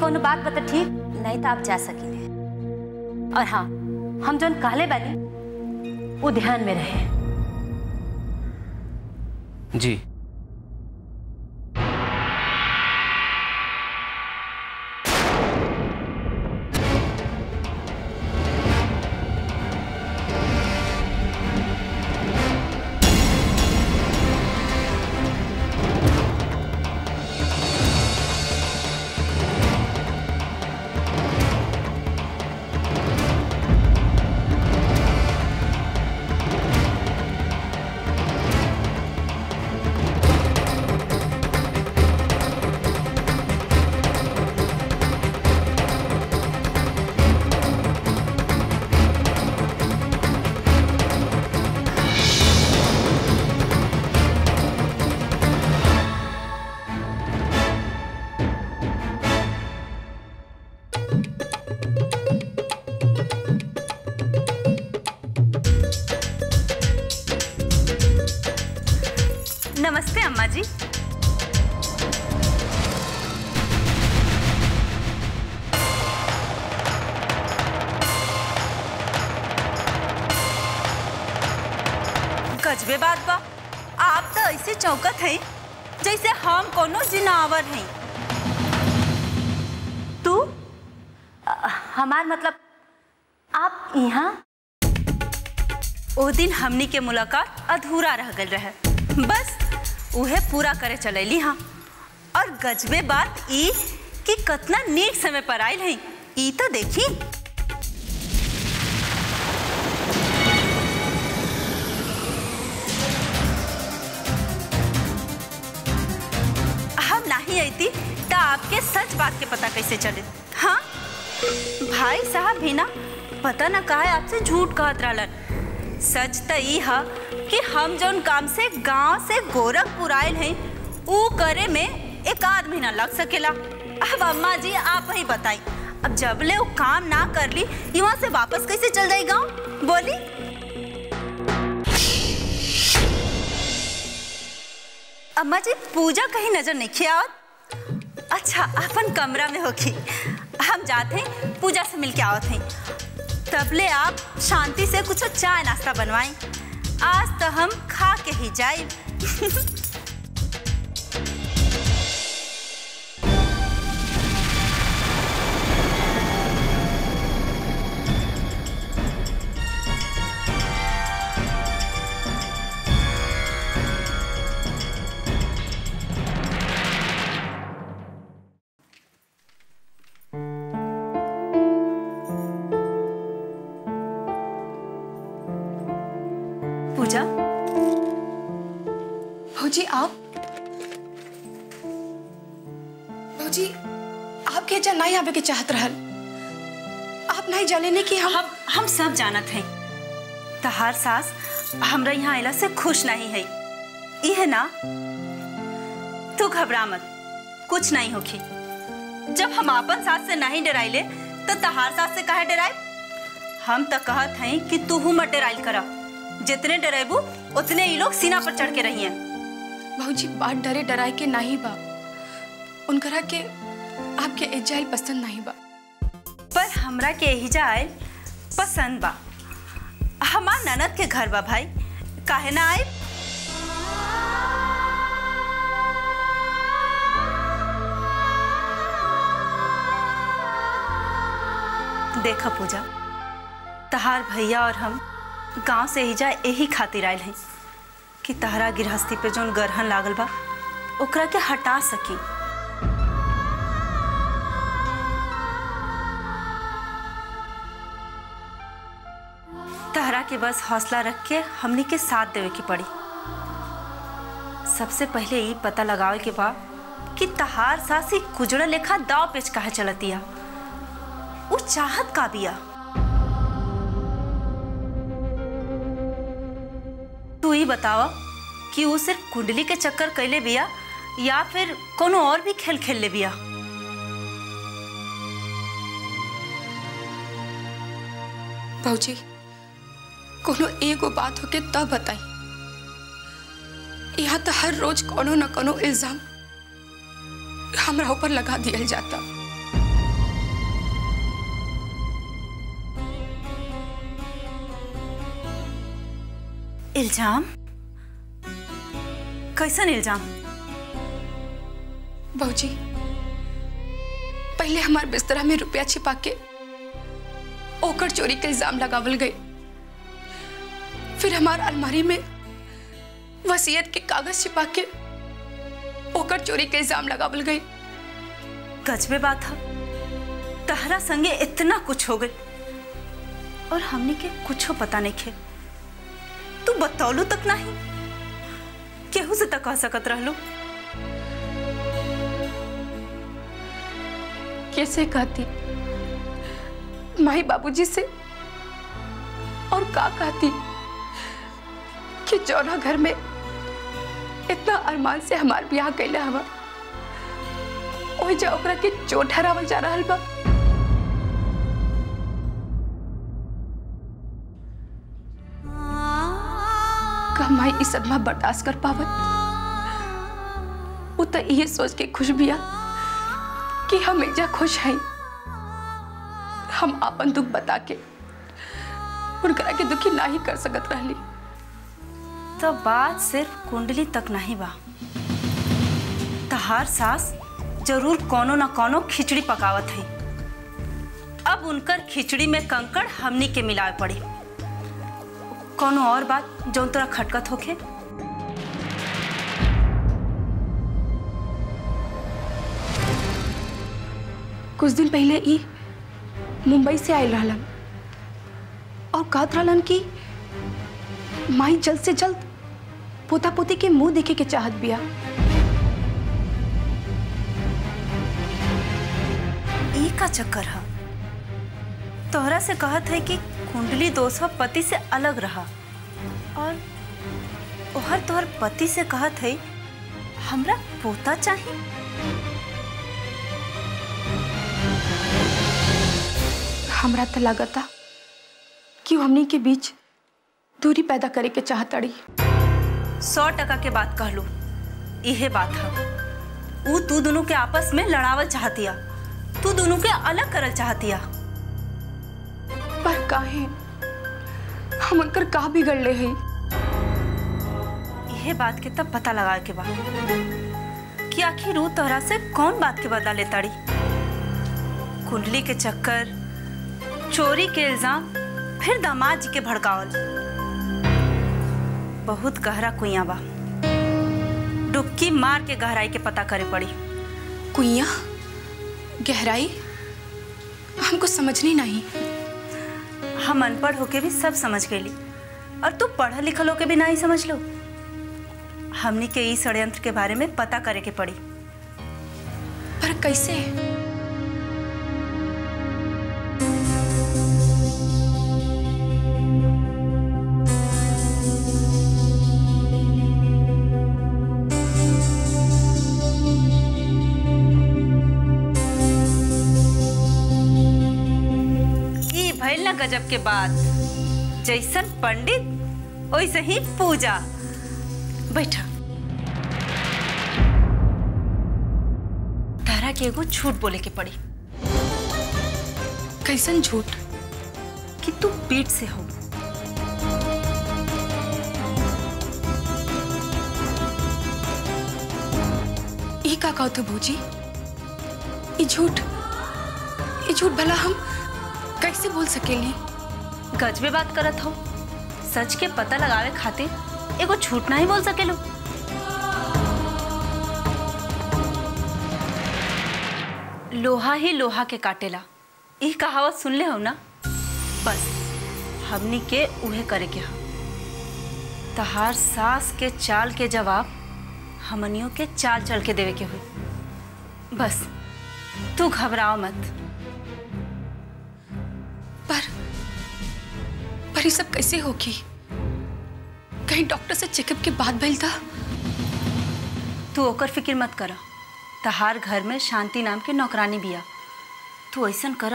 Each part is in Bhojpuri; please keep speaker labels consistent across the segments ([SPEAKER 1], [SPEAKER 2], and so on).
[SPEAKER 1] कोनो बात बता ठीक नहीं तो आप जा सकिले और हाँ हम जौन कहले बानी वो ध्यान में रहे
[SPEAKER 2] जी
[SPEAKER 3] नमस्ते अम्मा जी गजबे बात बा आप तो ऐसे चौकत हैं जैसे हम कोनो जिनावर हैं
[SPEAKER 1] तू अ, हमार मतलब आप यहाँ
[SPEAKER 3] ओ दिन हमनी के मुलाकात अधूरा रह गल रहे बस उहे पूरा करे चलैली हाँ और गजबे बात ई कि कतना नीक समय पर आयल है ई तो देखी हम नहीं आती तो आपके सच बात के पता कैसे चले हाँ भाई साहब भी ना पता ना कहा आपसे झूठ कहत रहलन सच त ई ह कि हम जौन काम से गांव से गोरखपुर आयल हैं ऊ करे में एक आध महीना लग सकेला अब अम्मा जी आप ही बताई अब जब ले वो काम ना कर ली यहाँ से वापस कैसे चल जाई गांव बोली अम्मा जी पूजा कहीं नजर नहीं खियावत अच्छा अपन कमरा में होगी हम जाते हैं पूजा से मिलके आवत हैं तबले आप शांति से कुछ चाय नाश्ता बनवाएं आज तो हम खा के ही जाए पूजा
[SPEAKER 4] भौजी आप भौजी आप के जा नहीं आवे के चाहत रहल आप नहीं जाने कि हम
[SPEAKER 3] हम हम सब जानत हैं तहार सास हमरा यहाँ आइला से खुश नहीं है ई है ना तू घबरा मत कुछ नहीं होखी जब हम अपन सास से नहीं डराइले तो तहार सास से काहे डराए हम तो कहत हैं कि तू हूँ मत डराइल करा जितने डरेबू उतने ही लोग सीना पर चढ़ के रहिए
[SPEAKER 4] भौजी बात डरे डराए के नहीं बा उनकरा के आपके एजाइल पसंद नहीं बा
[SPEAKER 3] पर हमरा के यही जाए पसंद बा हमार ननद के घर बा भाई काहे ना आए देखा पूजा तहार भैया और हम गांव से ही जाए यही खातिर आयल हैं कि तहरा गृहस्थी पे जोन गरहन लागल बा ओकरा के हटा सकी तहरा के बस हौसला रख के हमनी के साथ देवे के पड़ी सबसे पहले ये पता लगावे के बा कि तहार सासी कुजड़ा लेखा दाव पेच काहे चलतिया वो चाहत का बिया तू ही बतावा कि वो सिर्फ कुंडली के चक्कर कैले बिया या फिर कोनो और भी खेल खेल ले बिया
[SPEAKER 4] भौजी कोनो एगो बात होके तब बताई यहाँ तो हर रोज कोनो न कोनो इल्जाम हमरा ऊपर लगा दिया जाता
[SPEAKER 3] इल्जाम कैसन इल्जाम
[SPEAKER 4] बहूजी पहले हमार बिस्तरा में रुपया छिपा के ओकर चोरी के इल्जाम लगावल गए फिर हमार अलमारी में वसीयत के कागज छिपा के ओकर चोरी के इल्जाम लगावल गई
[SPEAKER 3] गजबे बात है तहरा संगे इतना कुछ हो गई और हमने के कुछ पता नहीं खे तू बतौलू तक नहीं केहू से तक कह सकत रहलू
[SPEAKER 4] कैसे कहती माई बाबूजी से और का कहती कि जौना घर में इतना अरमान से हमार ब्याह कैला हवा ओहि जा ओकरा के चोट हरावल जा रहल बा का माई ई सदमा बर्दाश्त कर पावत वो तो ये सोच के खुश बिया कि हम एक जा खुश हैं हम अपन दुख बता के उनकरा के दुखी ना ही कर सकत रहली
[SPEAKER 3] तो बात सिर्फ कुंडली तक नहीं बा तहार सास जरूर कोनो ना कोनो खिचड़ी पकावत है अब उनकर खिचड़ी में कंकड़ हमनी के मिलावे पड़ी कोनो और बात जौन तोरा खटकत होखे
[SPEAKER 4] कुछ दिन पहले ई मुंबई से आयल रहलन और कहत रहलन कि माई जल्द से जल्द पोता पोती के मुंह देखे के चाहत बिया
[SPEAKER 3] ई का चक्कर है तोहरा से कहत है कि कुंडली दोसवा पति से अलग रहा और ओहर तोहर पति से कहत है हमरा पोता चाहिए
[SPEAKER 4] हमरा तो लागता कि वो हमनी के बीच दूरी पैदा करे के चाहतड़ी
[SPEAKER 3] सौ टका के बात कह लू इहे बात है ऊ तू दोनों के आपस में लड़ावल चाहतिया तू दोनों के अलग करल चाहतिया
[SPEAKER 4] पर काहे हम उनकर का बिगड़ ले हैं
[SPEAKER 3] इहे बात के तब पता लगा के बा कि आखिर ऊ तोहरा से कौन बात के बदला लेताड़ी कुंडली के चक्कर चोरी के इल्जाम फिर दामाद जी के भड़कावल बहुत गहरा कुइया बा डुबकी मार के गहराई के पता करे पड़ी
[SPEAKER 4] कुइया गहराई हमको समझनी नहीं
[SPEAKER 3] हम अनपढ़ होके भी सब समझ गईली और तू पढ़ल लिखल होके भी नहीं समझ लो हमनी के ई षड्यंत्र के बारे में पता करे के पड़ी
[SPEAKER 4] पर कैसे
[SPEAKER 3] ई भइल ना गजब के बात जैसन पंडित वैसे ही पूजा बैठा तारा के एगो झूठ बोले के पड़ी
[SPEAKER 4] कैसन झूठ
[SPEAKER 3] कि तू पेट से हो
[SPEAKER 4] ई का कहत हो भौजी ई झूठ ई झूठ भला हम कैसे बोल सकेली
[SPEAKER 3] गजबे बात करत हो सच के पता लगावे खातिर एगो झूठ नहीं बोल सकेलो लोहा ही लोहा के काटेला ई कहावत सुन ले हो ना बस हमनी के उहे करे के हा तहार सास के चाल के जवाब हमनियों के चाल चल के देवे के हुई बस तू घबराओ मत
[SPEAKER 4] पर पर ये सब कैसे होगी कहीं डॉक्टर से चेकअप के बाद भइल था
[SPEAKER 3] तू ओकर फिक्र मत कर तहार घर में शांति नाम के नौकरानी बिया तू ऐसन कर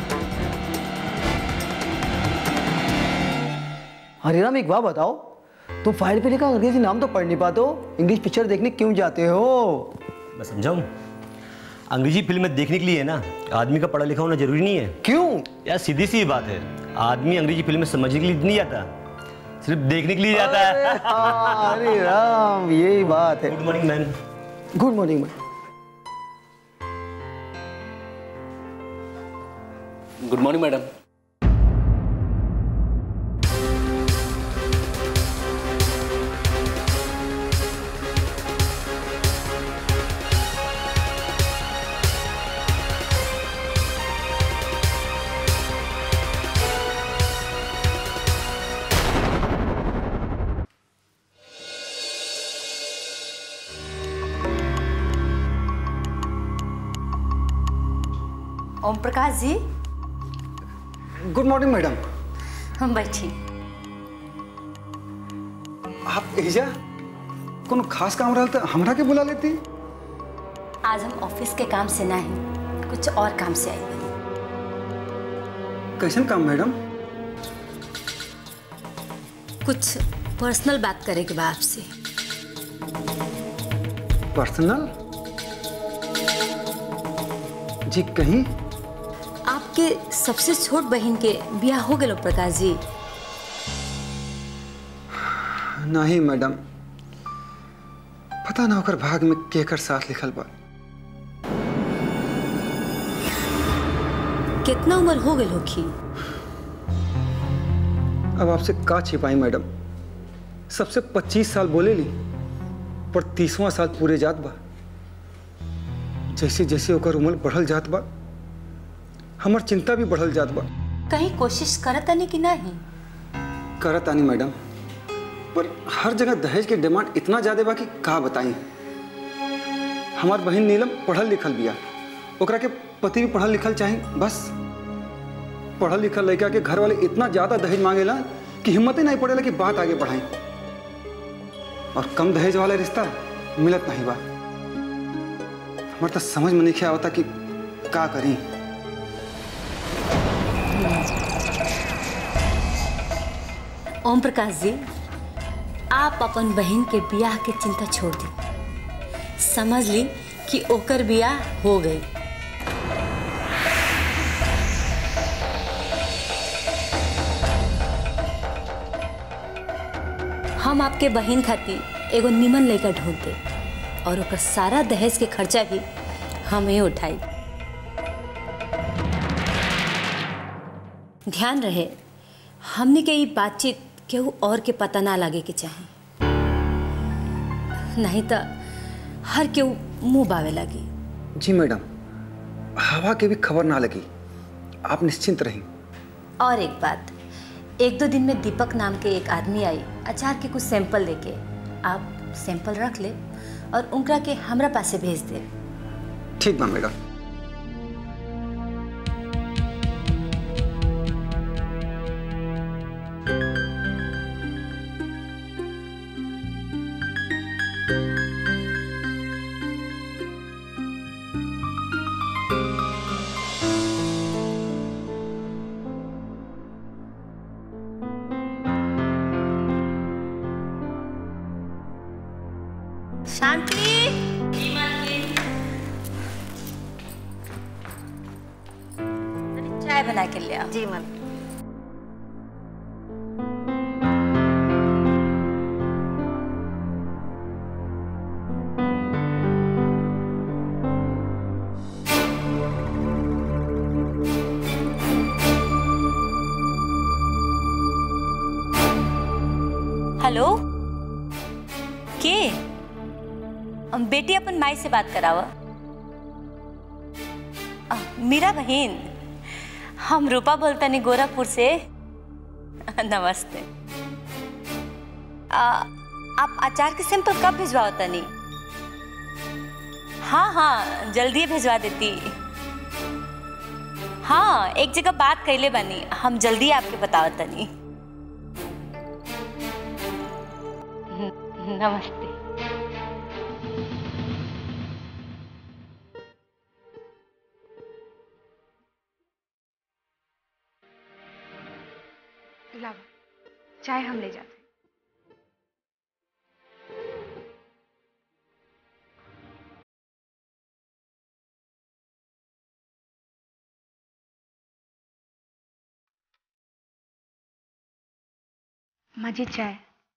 [SPEAKER 2] हरिराम एक बात बताओ तुम फाइल पे लिखा अंग्रेजी नाम तो पढ़ नहीं पाते हो इंग्लिश पिक्चर देखने क्यों जाते हो
[SPEAKER 5] मैं समझाऊँ अंग्रेजी फिल्में देखने के लिए ना आदमी का पढ़ा लिखा होना जरूरी नहीं है
[SPEAKER 2] क्यों
[SPEAKER 5] यार सीधी सी बात है आदमी अंग्रेजी फिल्में समझने के लिए नहीं जाता सिर्फ देखने के लिए जाता है
[SPEAKER 2] अरे हाँ, अरे राम यही बात है
[SPEAKER 5] good morning ma'am
[SPEAKER 2] good morning ma'am
[SPEAKER 6] good morning madam
[SPEAKER 1] Om Prakash ji
[SPEAKER 2] good morning madam
[SPEAKER 1] हम बैठी
[SPEAKER 2] आप एजा कोनो खास काम रहल तो हमरा के बुला लेती
[SPEAKER 1] आज हम ऑफिस के काम से नहीं कुछ और काम से आई बनी
[SPEAKER 2] कैसन काम मैडम
[SPEAKER 1] कुछ पर्सनल बात करे के बा आपसे
[SPEAKER 2] पर्सनल जी कहीं
[SPEAKER 1] आपके सबसे छोट बहन के ब्याह हो गए प्रकाश जी
[SPEAKER 2] नहीं मैडम पता ना ओकर भाग में केकर साथ लिखल बा
[SPEAKER 1] कितना उम्र हो गई होगी
[SPEAKER 2] अब आपसे का छिपाई मैडम सबसे 25 साल बोले ली पर तीसवां साल पूरे जात बा जैसे जैसे ओकर उम्र बढ़ल जात बा हमर चिंता भी बढ़ल जात बा
[SPEAKER 1] कहीं कोशिश करत नहीं कि नहीं
[SPEAKER 2] करत आनी मैडम पर हर जगह दहेज के डिमांड इतना ज्यादा बा कि का बताई हमार बहन नीलम पढ़ल लिखल बिया ओकरा के पति भी पढ़ल लिखल चाही बस पढ़ल लिखल लड़का के घर वाले इतना ज्यादा दहेज मांगेला कि हिम्मत ही नहीं पड़ेला कि बात आगे बढ़ाई और कम दहेज वाला रिश्ता मिलत नहीं बा हमार तो समझ में नहीं आवता कि का करी
[SPEAKER 1] ओम प्रकाश जी आप अपन बहन के ब्याह के चिंता छोड़ दी समझ ली कि ओकर ब्याह हो गई हम आपके बहन खातिर एगो निमन लड़का ढूंढ दे और ओकर सारा दहेज के खर्चा भी हम ही उठाई ध्यान रहे हमने के ये बातचीत केहू और के पता ना लगे के चाहे नहीं तो हर केहू मुंह बावे लगी
[SPEAKER 2] जी मैडम हवा के भी खबर ना लगी आप निश्चिंत रहीं
[SPEAKER 1] और एक बात एक दो दिन में दीपक नाम के एक आदमी आई अचार के कुछ सैंपल लेके आप सैंपल रख ले और उनका के हमरा पासे भेज दे
[SPEAKER 2] ठीक बा मैडम
[SPEAKER 1] शांति चाय बना के ले आओ
[SPEAKER 3] जी मैम
[SPEAKER 1] हेलो के अम, बेटी अपन माई से बात करावा अ, मीरा बहन हम रूपा बोलता नहीं गोरखपुर से नमस्ते आ, आप अचार के सैंपल कब भिजवाओ तनी हाँ हाँ जल्दी भिजवा देती हाँ एक जगह बात कैले बनी हम जल्दी आपके बताओ तनी नमस्ते
[SPEAKER 4] लावा चाय हम ले जाते माझी चाय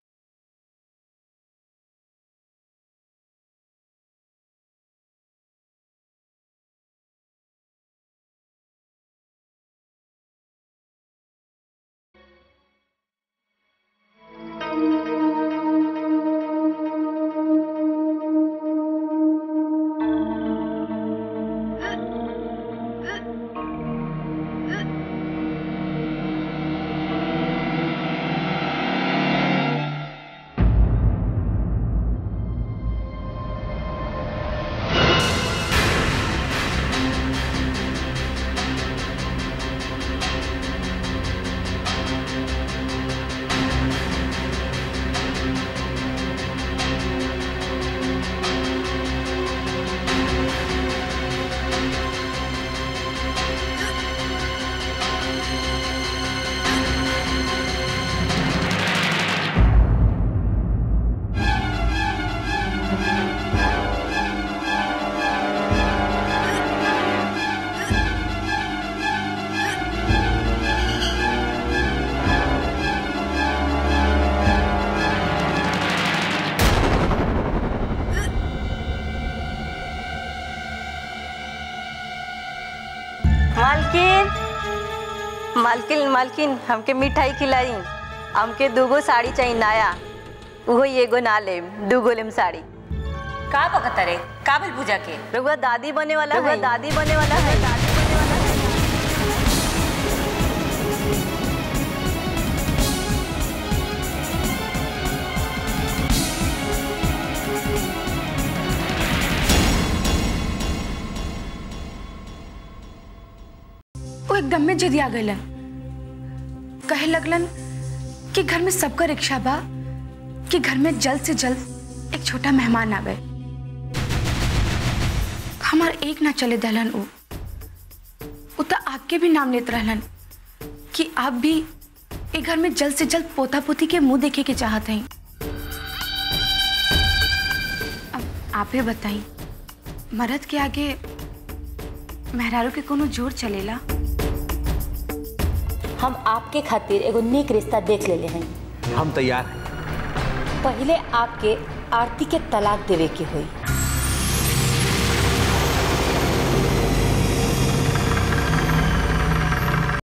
[SPEAKER 1] मालकिन मालकिन मालकिन हमके मिठाई खिलाई हमके दूगो साड़ी चाहिए नया उहो एगो ना लेम दूगो लेम साड़ी
[SPEAKER 6] का बकत रे काबिल पूजा के
[SPEAKER 1] रघुआ दादी बने वाला है दादी बने वाला है दादी बने वाला है
[SPEAKER 4] वो एकदम में जिद आ गलन कहे लगलन कि घर में सबका रिक्शा बा कि घर में जल्द से जल्द एक छोटा मेहमान आवे हमार एक ना चले दहलन उ उ तो आपके भी नाम लेत रहलन कि आप भी एक घर में जल्द से जल्द पोता पोती के मुंह देखे के चाहत हैं अब आप ही बताई मर्द के आगे मेहरारू के कोनो जोर चलेला
[SPEAKER 6] हम आपके खातिर एगो नेक रिश्ता देख लेले हैं
[SPEAKER 5] हम तैयार हैं
[SPEAKER 6] पहले आपके आरती के तलाक देवे के हुई